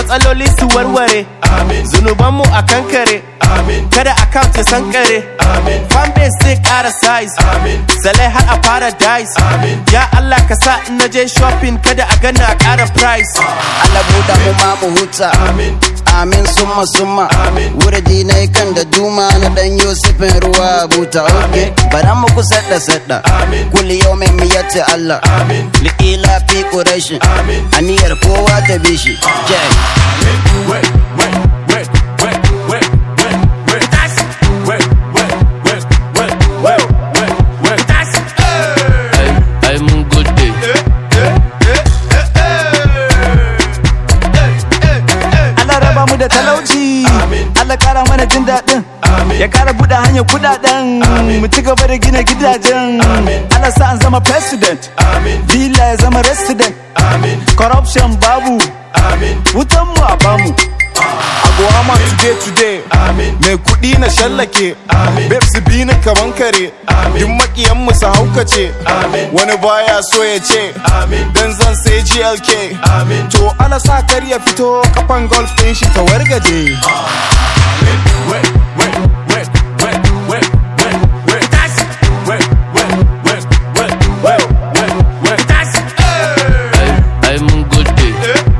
matsaloli su warware zunubanmu a kankare kada account ya sankare fanbase zai kara size salai har a paradise ya Allah ka sa in naje shopping kada a gana a kara price Allah buɗa mu ma mu huta amin summa summa wurdi na kan da duma na dan yusufin ruwa buta ok bara mu ku sadda sadda kulli yau mai miyatti Allah liƙila fi ƙurashin aniyar kowa ta bishi jai ai mun gode Allah raba mu da talauci Allah kara mana jin daɗin ya kara buɗe hanyar kuɗaɗen mu ci gaba da gina gidajen Allah sa an zama president bila ya zama resident corruption babu wutan mu a bamu Abuwama today today Mai kuɗi na shallake Babes bi ni kaman kare Duk makiyan mu su haukace Wani baya so ya ce Dan zan sai GLK To ala sa kar ya fito kafan golf ɗin shi ta wargaje ai ai mun gode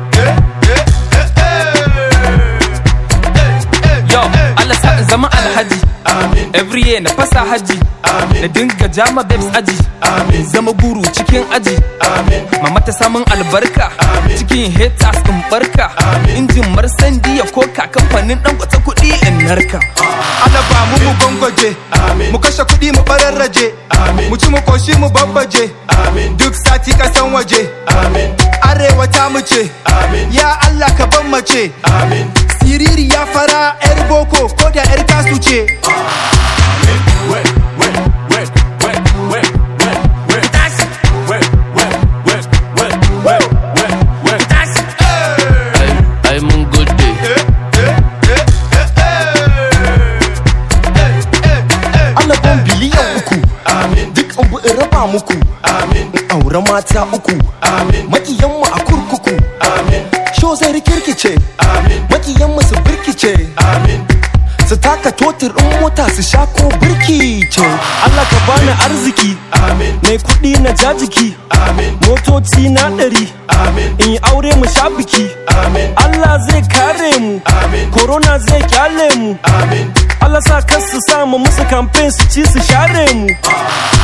Yo, Allah sa in zama alhaji. Every year na fasa haji. Na dinga jama babes aji. Zama guru cikin aji. Mama ta samun albarka. Cikin haters in barka. Injin marsandi ya koka kamfanin dan kwata kuɗi in narka. Allah ba mu mu gwangwaje Mu kashe kuɗi mu bararraje Mu ci mu koshi mu babbaje Duk sati kasan waje Arewa ta mu ce Ya Allah ka ban mace Siriri ya fara 'yar boko ko da 'yar kasu ce ai ai mun gode Allah ban biliyan uku Duk abu in raba muku In aure mata uku Makiyanmu a kurkuku Sho zai rikirkice Makiyanmu su birkice Su taka totir in mota su sha ko birki ce Allah ka bani arziki mai kuɗi na jajiki motoci na ɗari in yi aure mu sha biki Allah zai kare mu corona zai kyale mu Allah sa kar su samu musu campaign su ci su share mu